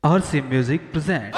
RC Music presents.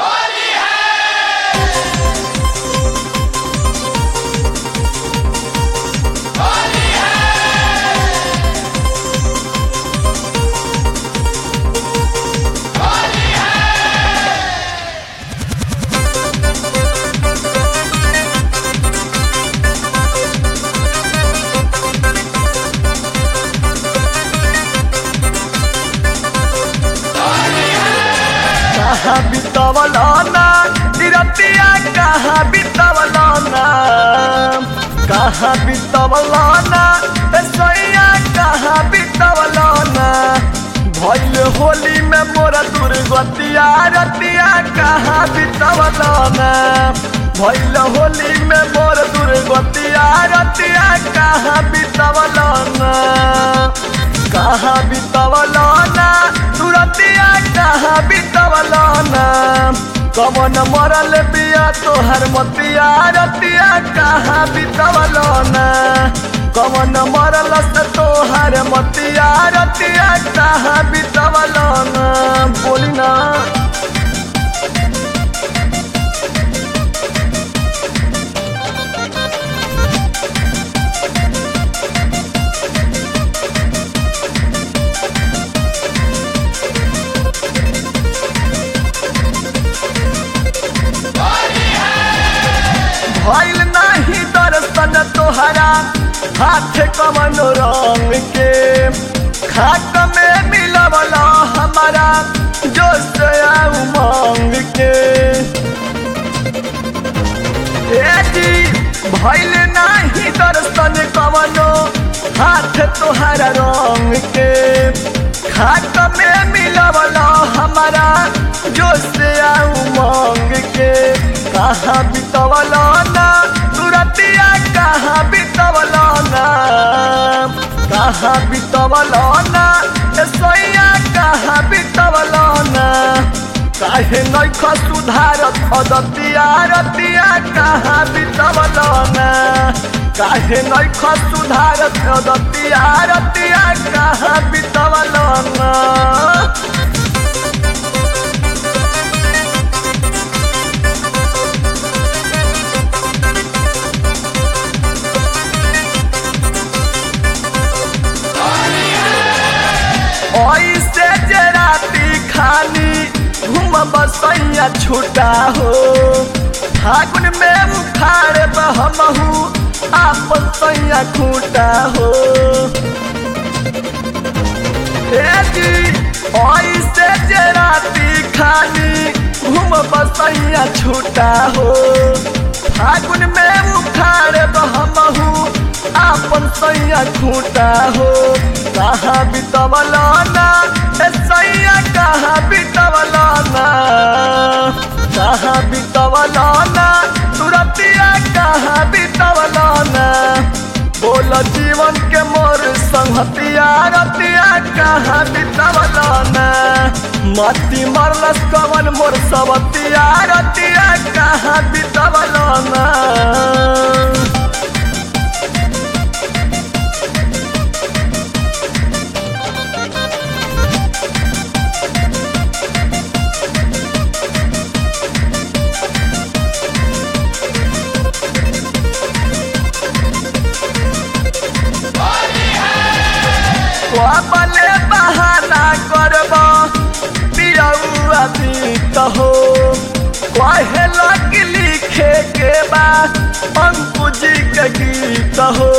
कहाँ बितवलाना निरतिया कहाँ बितवलाना कहाँ बितवलाना ए सैया कहाँ बितवलाना भइल होली में मोरा दुर्गतिया रतिया कहाँ बितवलाना भइल होली में मोर दुर्गतिया रतिया कहाँ बितवलाना कहाँ बितवलाना तुरतिया कहाँ बितवलाना कमन मरल बिया तोहर मतिया रतिया कहाँ बितवलाना कमन मरल से तोहर मतिया रतिया कहाँ बितवलाना बोली ना भइल नाही दर्शन तोहरा हाथ कमन रंग के खाक में मिलवला हमारा जोश आ उमंग के ए जी भइल नाही दर्शन कमनो हाथ तोहरा रंग के खाक में मिलवला हमारा जोश आ उमंग के कहाँ बितवला ना तुरतिया कहाँ बितवला ना कहाँ बितवला ना ए सोइया कहाँ बितवला ना काहे नैख सुधारत अदतिया रतिया कहाँ बितवला ना काहे नैख सुधारत अदतिया रतिया कहाँ बितवला ना ऐसे जे राती खानी घूम बसैया छूटा हो फागुन में उखाड़ बहमहू आपन सैया खूटा हो ए जी ऐसे जे राती खानी घूम बसैया छूटा हो फागुन में उखाड़ बहमहू आपन सैया खूटा हो कहाँ बितवलाना ए सैया कहाँ बितवलाना कहाँ बितवलाना तुरतिया कहाँ बितवलाना बोल जीवन के मोर संहतिया रतिया कहाँ बितवलाना मती मरलस कवन मोर सवतिया रतिया कहाँ बितवलाना कबले बहाना करब पियौआ बीत हो कहे लग लिखे के बा पंकु जी के गीत हो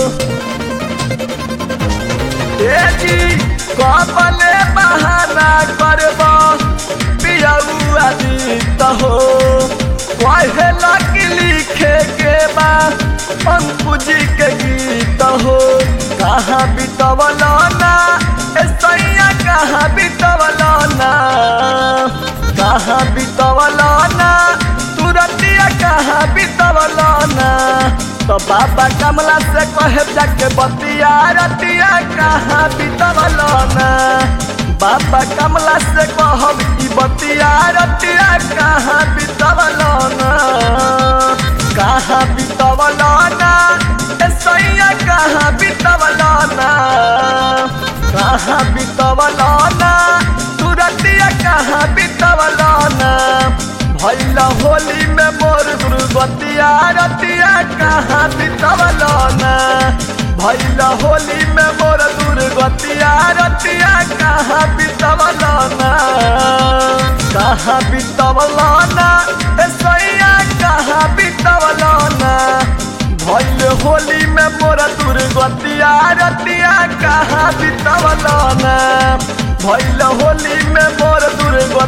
ए जी कबले बहाना करब पियौआ बीत हो कहे लग लिखे के बा पंकु जी के गीत हो कहाँ बितवलाना ए सैया कहाँ बितवलाना कहाँ बितवलाना तुरतिया कहाँ बितवलाना तो बाबा कमला से कहे जाके बतिया रतिया कहाँ बितवलाना बाबा कमला से कहब ई बतिया रतिया कहाँ बितवलाना कहाँ बितवलाना ए सैया कहाँ बितवलाना कहाँ बितवलाना तुरतिया कहाँ बितवला ना भैल होली में मोर दुर्गतिया रतिया कहाँ बितवला ना भैल होली में मोर दुर्गतिया रतिया कहाँ बितवला ना कहाँ बितवला ना ए सैया कहाँ बितवला ना भैल होली में मोर दुर्गतिया रतिया कहाँ बितवला ना भैल होली में मोर दुर्गतिया